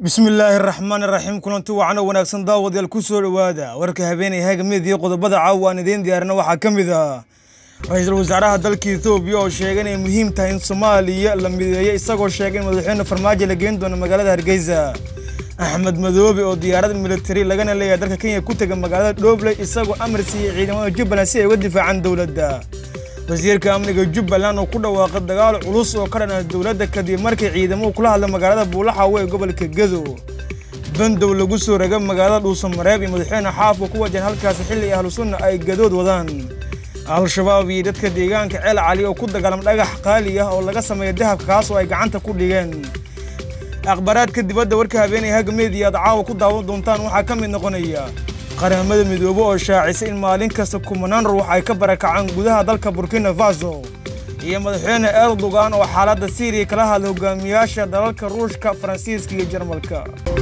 bismillaahi raxmaan iraxiim kulanti wacno wanaagsan daawadayaal ku soo dhowaada warka habeenay hagamidii qodobada caawa aan idiin diyaarina waxaa ka mid ah ra-iisul wasaaraha dalka ethoobiya oo sheegay inay muhiim tahay in soomaaliya la mideeyo isagoo sheegay in madaxweyne farmaajo la geyn doono magaalada hargeysa axmed madoobe oo diyaarad militari lagana leeyahay dalka kenya ku tega magaalada dhoobley isagoo amar siiyey ciidamada jubbaland si ay uga difaacaan dowladda wasiirka amniga jubbaland oo ku dhawaaqay dagaal culus oo ka dhana dowladda kadib markii ciidamuhu kula hadlay magaalada buulaxaawe ee gobolka gedo bandow lagu soo raga magaalada dhuusamareeb iyo madaxweyne xaafka ku wajahan halkaasi xilli ahlu sunna ay gadood wadaan al-shabaab iyo dadka deegaanka ceel cali oo ku dagaalama dhagax qaali ah oo laga sameeya dahabka kaas oo ay gacanta ku dhigeen akhbaaraadka dibadda warka habeenay hagameediya aad caawa ku daawan doontaan waxaa ka mid noqonaya qaramada midoobe oo shaacisay in maalin kasta kumanaan ruux ay ka barakacaan gudaha dalka burkina faso iyo madaxweyne erdogan oo xaaladda siiriya kala hadlay hogaamiyaasha dalalka ruushka faransiiska iyo jarmalka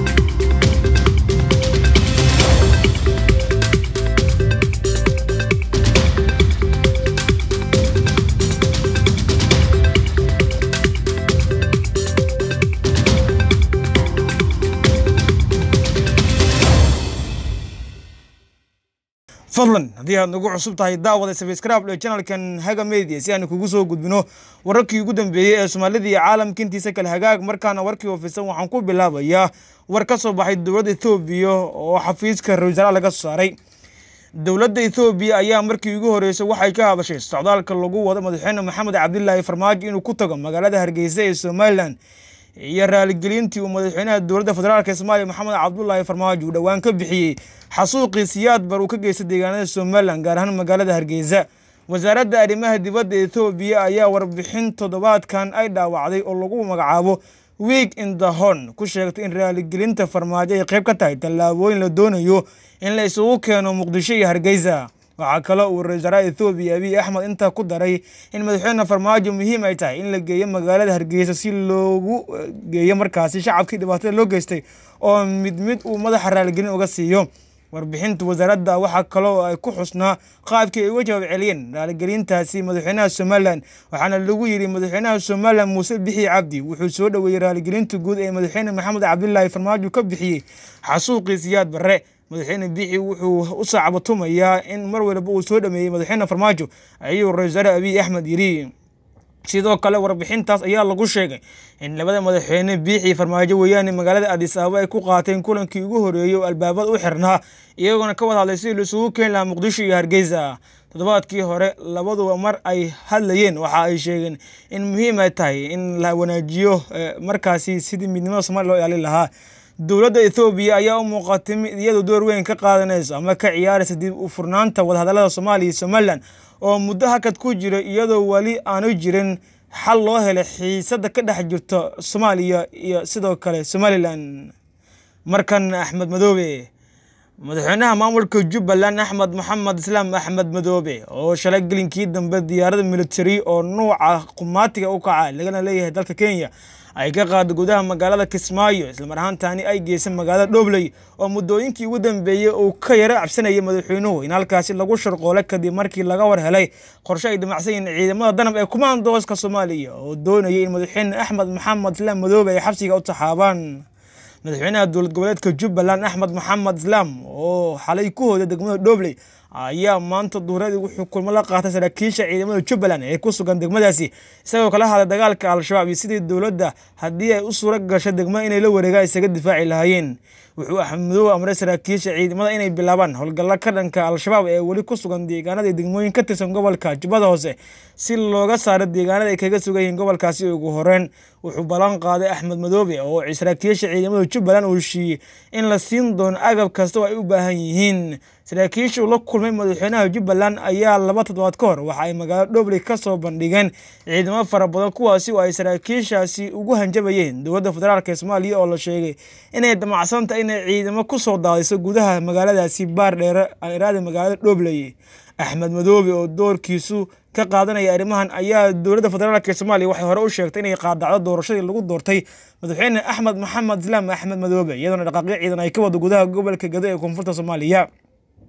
fadlan haddii aad nagu cusub tahay daawada sabscribe ee channelkan haga media si aan kugu soo gudbino wararkii ugu dambeeyey ee soomaalida iyo caalamka intiisa kale hagaag markaana warkii ofisan waxaan ku bilaabayaa war ka soo baxay dowladda ethoobiya oo xafiiska ra-isul wasaaraha laga soo saaray dowladda ethoobiya ayaa markii ugu horreysay waxay ka hadashay socdaalka lagu wado madaxweyne maxamed cabdilaahi farmaajo inuu ku tago magaalada hargeysa ee somalilan iyo raaligelintii uu madaxweynaha dowladda federaalk soomaaliya maxamed cabdulaahi farmaajo uu dhowaan ka bixiyey xasuuqii siyaad bar uu ka geystay deegaanada somalilan gaar ahaan magaalada hargeysa wasaaradda arrimaha dibadda ethoobiya ayaa warbixin toddobaadkan ay dhaawacday oo lagu magacaabo week in the horn ku sheegtay in raaligelinta farmaajo ay qayb ka tahay tallaabooyin la doonayo in la isugu keeno muqdisho iyo hargeysa waxaa kaloo uu ra-isul wasaaraha ethoobiya abiy axmed intaa ku daray in madaxweyne farmaajo muhiim ay tahay in la geeyo magaalada hargeysa si loogu geeyo markaasi shacabkii dhibaatada loo geystay oo mid mid uu madaxa raaligelin uga siiyo warbixinta wasaaradda waxaa kaloo ay ku xusnaa qaabkii ay uga jawaab celiyeen raaligelintaasi madaxweynaha somalilan waxaana lagu yidhi madaxweynaha somalilan muuse bixi cabdi wuxuu soo dhoweeyey raaligelinta guud ee madaxweyne maxamed cabdilaahi farmaajo ka bixiyey xasuuqii siyaad barre madaxweyne bixi wuxuu u saacbatumayaa in mar waliba uu soo dhameeyey madaxweyne farmaajo ayuu ra-isul wasaare abiy axmed yidhi sidoo kale warbixintaas ayaa lagu sheegay in labada madaxweyne biixii farmaajo weeyaane magaalada adis ababa ay ku qaateen kulankii ugu horeeyey oo albaabada u xirnaa iyagoona ka wada hadlay sidii laisugu keeni lahaa muqdisho iyo hargeysa toddobaadkii hore labaduba mar ay hadlayeen waxa ay sheegeen in muhiim ay tahay in la wanaajiyo markaasi sidii midnimada soomaliya loo ilaalin lahaa dowladda ethoobiya ayaa u muuqatay mid iyadu door weyn ka qaadanayso ama ka ciyaaraysa dib u furnaanta wadahadallada soomaaliya iyo somalilan oo muddo hakad ku jira iyadoo weli aanu jirin xal loo helay xiisada ka dhex jirto soomaaliya iyo sidoo kale somalilan markan axmed madoobe madaxweynaha maamulka jubbaland axmed maxamed islaam axmed madoobe oo shalay gelinkii dambe diyaarada militari oo nuuca qumaatiga u kaca lagana leeyahay dalka kenya ay ka qaada gudaha magaalada kismaayo islamar ahaantaani ay geysay magaalada dhoobley oo muddooyinkii ugu dambeeyey uu ka yaro cabsanayay madaxweynuhu in halkaasi lagu sharqoolay kadib markii laga war helay qorshe ay damacsan yihiin ciidamada danab ee kumaandooska soomaaliya oo doonayay in madaxweyne axmed maxamed islaam madoobe ay xabsiga u taxaabaan madaxweynaha dowlad goboleedka jubbaland axmed maxamed islaam oo xalay ku hooday degmada dhoobley ayaa maanta duuradii wuxuu kulmo la qaatay saraakiisha ciidamada jubbaland ee ku sugan degmadaasi isagoo kala hadlay dagaalka al-shabaab iyo sidii dowladda haddii ay u suura gasho degmada inay la wareegaan isaga difaaci lahaayeen wuxuu axmedoobe amray saraakiisha ciidamada inay bilaabaan howlgalla ka dhanka al-shabaab ee weli ku sugan deegaanada degmooyin ka tirsan gobolka jubbada hoose si looga saaro deegaanada ay kaga sugan yihiin gobolkaasi ugu horeen wuxuu ballan qaaday axmed madoobe oo saraakiisha ciidamada jubbaland uu shiiyey in la siin doono agab kasta oo ay u baahan yihiin saraakiisha uu la kulmay madaxweynaha jubbaland ayaa laba toddobaad ka hor waxa ay magaalada dhobley ka soo bandhigeen ciidamo fara badan kuwaasi oo ay saraakiishaasi ugu hanjabayeen dowladda federaalk ee soomaaliya oo la sheegay inay damacsan tahay inay ciidamo ku soo daadiso gudaha magaaladaasi baar dheere aan iraada magaalada dhobley axmed madoobe oo doorkiisu ka qaadanaya arrimahan ayaa dowladda federaalk ee soomaaliya waxay hore u sheegtay inay qaadacdo doorashadii lagu doortay madaxweyne axmed maxamed islaam axmed madoobe iyadoona dhaqaaqyo ciidan ay ka wado gudaha gobolka gado ee koonfurta soomaaliya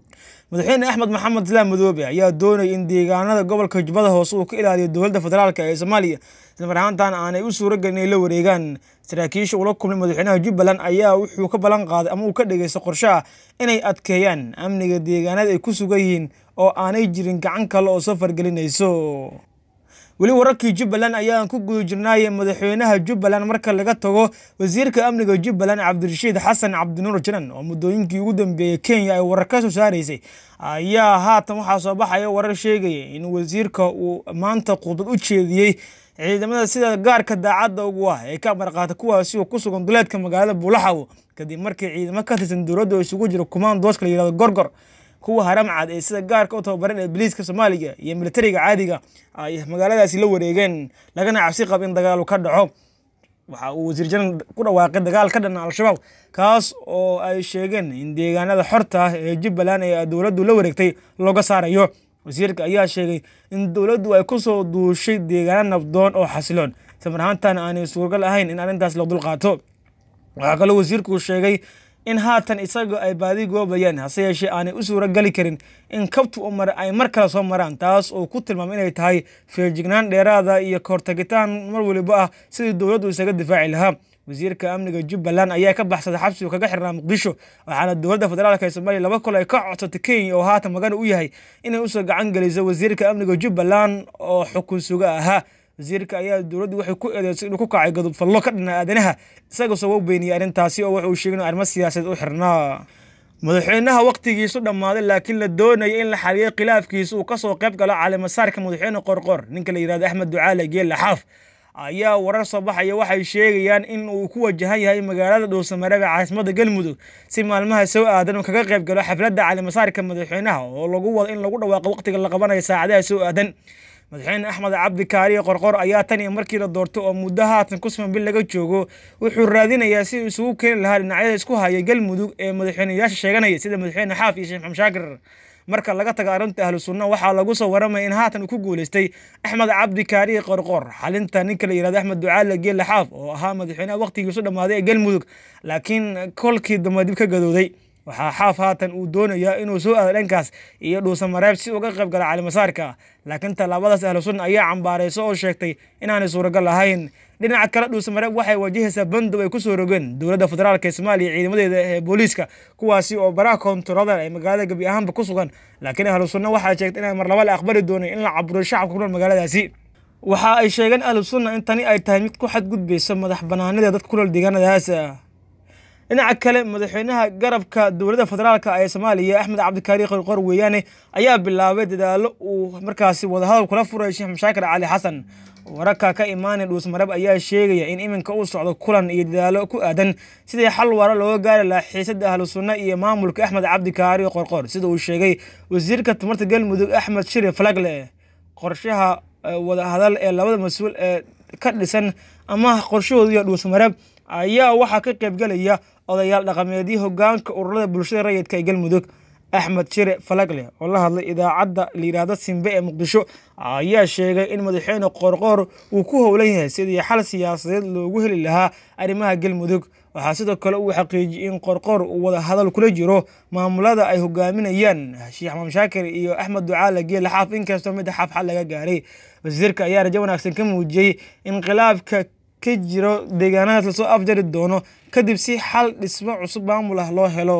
madaxweyne axmed maxamed islaam madoobe ayaa doonaya in deegaanada gobolka jubbada hoose uu ka ilaaliyo dowladda federaalk ee soomaaliya islamar ahaantan aanay u suuragelin inay la wareegaan saraakiisha ula kulmay madaxweynaha jubbaland ayaa wuxuu ka ballan qaaday ama uu ka dhegeysta qorshe ah inay adkeeyaan amniga deegaanada ay ku sugan yihiin oo aanay jirin gacan kale oo soo fargelinayso weli wararkii jubbaland ayaan ku guda jirnaay madaxweynaha jubbaland marka laga tago wasiirka amniga jubbaland cabdirashiid xasan cabdinuur janan oo muddooyinkii ugu dambeeyey kenya ay warar ka soo saaraysay ayaa haatan waxaa soo baxaya warar sheegaya in wasiirka uu maanta khudbad u jeediyey ciidamada sida gaarka daacadda ugu ah ee ka amarqaata kuwaasi oo ku sugan duleedka magaalada buulaxawo kadib markii ciidamo ka tirsan dowladda oo isugu jiro kumaandooska la yihahdo gorgor kuwa haramcad ee sida gaarka u tababaran ee biliiska soomaaliga iyo militariga caadiga ay magaaladaasi la wareegeen lagana cabsi qab in dagaalu ka dhaco waxa uu wasiir janan ku dhawaaqay dagaal ka dhana al-shabaab kaas oo ay sheegeen in deegaanada xorta ah ee jubbaland ee dowladdu la wareegtay looga saarayo wasiirka ayaa sheegay in dowladdu ay ku soo duushay deegaano nabdoon oo xasiloon samar ahaantan aanay suuragal ahayn in arrintaas la dulqaato waxaa kaloo wasiirku sheegay in haatan isaga ay baadi goobayaan hase yeeshee aanay u suura gali karin in kabtu umar ay mar kale soo maraan taas oo ku tilmaamay inay tahay feejignaan dheeraada iyo kahortagitaan mar weliba ah sidii dowladdu isaga difaaci lahaa wasiirka amniga jubbaland ayaa ka baxsaday xabsigu kaga xirnaa muqdisho waxaana dowladda federaalk ee soomaaliya laba kol ay ka codsatay kenya oo haatan magana u yahay inay usoo gacan geliso wasiirka amniga jubbaland oo xukun suga ahaa wasiirka ayaa dowladdu waxay ku eedeysay inuu ku kacay gadub fallo ka dhana aadanaha isaga soo u beeniyey arrintaasi oo wuxuu sheegay in arrimo siyaasadeed u xirnaa madaxweynaha wakhtigiisu dhammaaday laakiin la doonaya in la xaliyay khilaafkiisa uu kasoo qayb galo caleemasaarka madaxweyne qorqor ninka la yihahdo axmed ducaale geelle xaaf ayaa warar soo baxaya waxay sheegayaan in uu ku wajahan yahay magaalada dhuusamareeb ee caasimada galmudug si maalmaha soo aadan uu kaga qayb galo xafladda caleemasaarka madaxweynaha oo lagu wado in lagu dhawaaqo wakhtiga la qabanayo saacadaha soo aadan madaxweyne axmed cabdi kaariye qorqor ayaa tan iyo markii la doorto oo muddo haatan ku suman bil laga joogo wuxuu raadinayaa si uu isugu keeni lahaa dhinacyada isku haya galmudug ee madaxweyneyaasha sheeganaya sida madaxweyne xaaf iyo sheekh maxamed shaakir marka laga taga arrinta ahlu sunna waxaa lagu soo waramaya in haatan uu ku guuleystay axmed cabdi kaariye qorqor xalinta ninka la yihahdo axmed ducaale geelle xaaf oo ahaa madaxweynaha wakhtigiisu dhammaaday ee galmudug laakiin kolkii dambe dib ka gadooday waxaa xaaf haatan uu doonayaa inuu soo aado dhankaas iyo dhuusamareeb si uga qayb gala calimasaarka laakiin tallaabadaas ahlu sunna ayaa cambaarayso oo sheegtay inaanay suuragal ahayn dhinaca kale dhuusamareeb waxay wajahaysaa bandow ay kusoo rogeen dowladda federaalk ee soomaaliya ciidamadeeda ee booliiska kuwaasi oo baraha koontaroolada ay magaalada gebi ahaanba ku sugan laakiin ahlu sunna waxay sheegtay inay mar laba la aqbali doonin in la caburiyo shacabka ku nool magaaladaasi waxa ay sheegeen ahlu sunna in tani ay tahay mid ku xadgudbaysa madax banaanida dadka ku nool deegaanadaas dhinaca kale madaxweynaha garabka dowladda federaalk ee soomaaliya axmed cabdikaari qorqor weeyaane ayaa bilaabay dadaalo uu markaasi wadahadal kula furay sheekh mashaakir cali xasan wararka ka imaanaya dhuusmareeb ayaa sheegaya in iminka uu socdo kulan iyo dadaalo ku aadan sidii xal waara looga gaari lahaa xiisada ahlu sunna iyo maamulka axmed cabdikaari qorqor sida uu sheegay wasiirka tamarta galmudug axmed shiri falagle qorshaha wadahadal ee labada mas-uul ee ka dhisan ama qorshahooda iyo dhuusmareeb ayaa waxaa ka qaybgelaya odayaal dhaqameedyo hogaanka ururada bulshada rayidka ee galmudug axmed shire falagle oo la hadlay idaacadda layidhaahdo simbe ee muqdisho ayaa sheegay in madaxweyne qorqoor uu ku howlan yahay sidii xal siyaasadeed loogu heli lahaa arrimaha galmudug waxaa sidoo kale uu xaqiijiyey in qorqoor uu wada hadal kula jiro maamulada ay hogaaminayaan sheekh maxamed shaakir iyo axmed ducaale geele xaaf inkastoo mid xaaf xal laga gaaray wasiirka ayaa rajo wanaagsan ka muujiyey in khilaafka ka jiro deegaanadaas lasoo afjari doono kadib si xal dhismo cusub maamul ah loo helo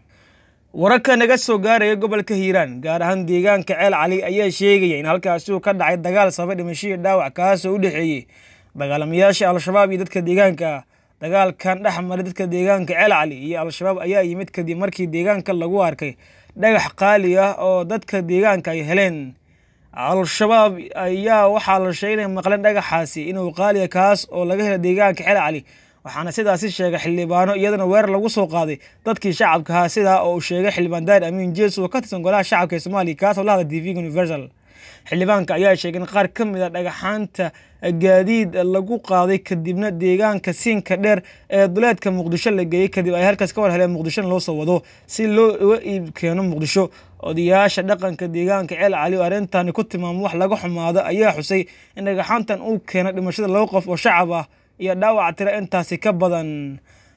wararka naga soo gaaraya gobolka hiiraan gaar ahaan deegaanka ceel cali ayaa sheegaya in halkaasi uu ka dhacay dagaal sabay dhimashihii dhaawac kaasoo u dhexeeyey dagaalamayaasha al-shabaab iyo dadka deegaanka dagaalkan dhex maray dadka deegaanka ceel cali iyo al-shabaab ayaa yimid kadib markii deegaanka lagu arkay dhagax qaali ah oo dadka deegaanka ay heleen al-shabaab ayaa waxaa la sheegay inay maqleen dhagaxaasi inuu qaaliya kaas oo laga helay deegaanka ceel cali waxaana sidaasi sheegay xildhibaano iyadana weerar lagu soo qaaday dadkii shacabkaha sidaa oo uu sheegay xildhibaan daahir amiin jees oo ka tirsan golaha shacabka ee soomaaliya kaasoo la hadla t v universal xildhibaanka ayaa sheegay in qaar ka mid a dhagaxaanta gaadiid lagu qaaday kadibna deegaanka siinka dheer ee duleedka muqdisho la geeyey kadib ay halkaas ka war heleen muqdishona loo soo wado si loo uga iib keeno muqdisho odayaasha dhaqanka deegaanka ceel cali oo arrintani ku tilmaamo wax laga xumaado ayaa xusay in dhagaxaantan uu keeno dhimashada laba qof oo shacab ah iyo dhaawac tira intaasi ka badan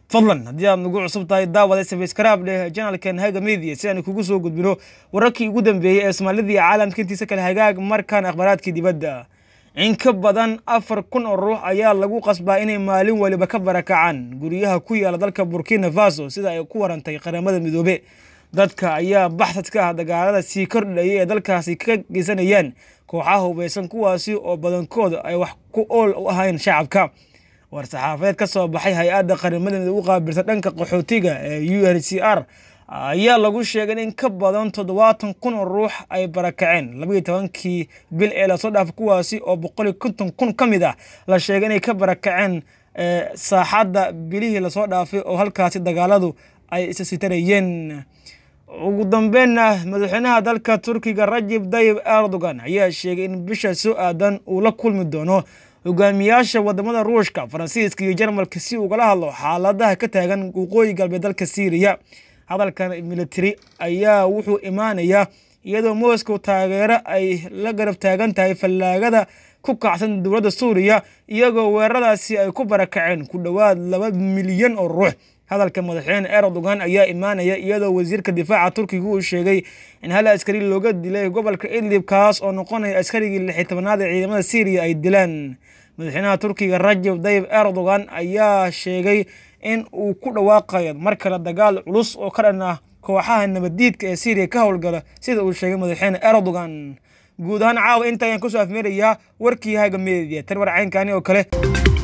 fadlan haddii aad nagu cusub tahay daawada sabskraib dheh janalkan haga media si aan kugu soo gudbino wararkii ugu dambeeyey ee soomaalida iyo caalamka intiisa kale hagaag markaan akhbaaraadkii dibadda in ka badan afar kun oo ruux ayaa lagu qasbaa inay maalin waliba ka barakacaan guryaha ku yaala dalka burkina faso sida ay ku warantay qaramada midoobe dadka ayaa baxsad ka ah dagaalada sii kordhayay ee dalkaasi ka geysanayaan kooxaha hubeysan kuwaasi oo badankooda ay wax ku ool u ahayn shacabka war-saxaafadeed ka soo baxay hay-adda qaramada midoobe u qaabilsan dhanka qaxootiga ee u n c r ayaa lagu sheegay in ka badan toddobaatan kun oo ruux ay barakaceen labaiyo tobankii bil ee lasoo dhaafay kuwaasi oo boqol iyo konton kun ka mid ah la sheegay inay ka barakaceen saaxadda bilihii lasoo dhaafay oo halkaasi dagaaladu ay isasitarayeen ugu dambeynna madaxweynaha dalka turkiga rajib dayib erdogan ayaa sheegay in bisha soo aadan uu la kulmi doono hogaamiyaasha wadamada ruushka faransiiska iyo jarmalka si ugala hadlo xaaladaha ka taagan waqooyi galbeed dalka syriya hadalkan military ayaa wuxuu imaanayaa iyadoo moscow taageero ay la garab taagan tahay fallaagada ku kacsan dowladda suuriya iyagoo weeraradaasi ay ku barakaceen ku dhowaad laba milyan oo ruux hadalka madaxweyne erdogan ayaa imaanaya iyadoo wasiirka difaaca turkiga uu sheegay in hal askari looga dilay gobolka idlib kaas oo noqonaya askarigii lixi tobanaad ee ciidamada syriya ay dilaan madaxweynaha turkiga rajab dayib erdogan ayaa sheegay in uu ku dhawaaqayo mar kale dagaal culus oo ka dhan ah kooxaha nabaddiidka ee syriya ka howlgala sida uu sheegay madaxweyne erdogan guud ahaan caawa inta ayaan kusoo afmeerayaa warkii haga media tarwar caynkani oo kale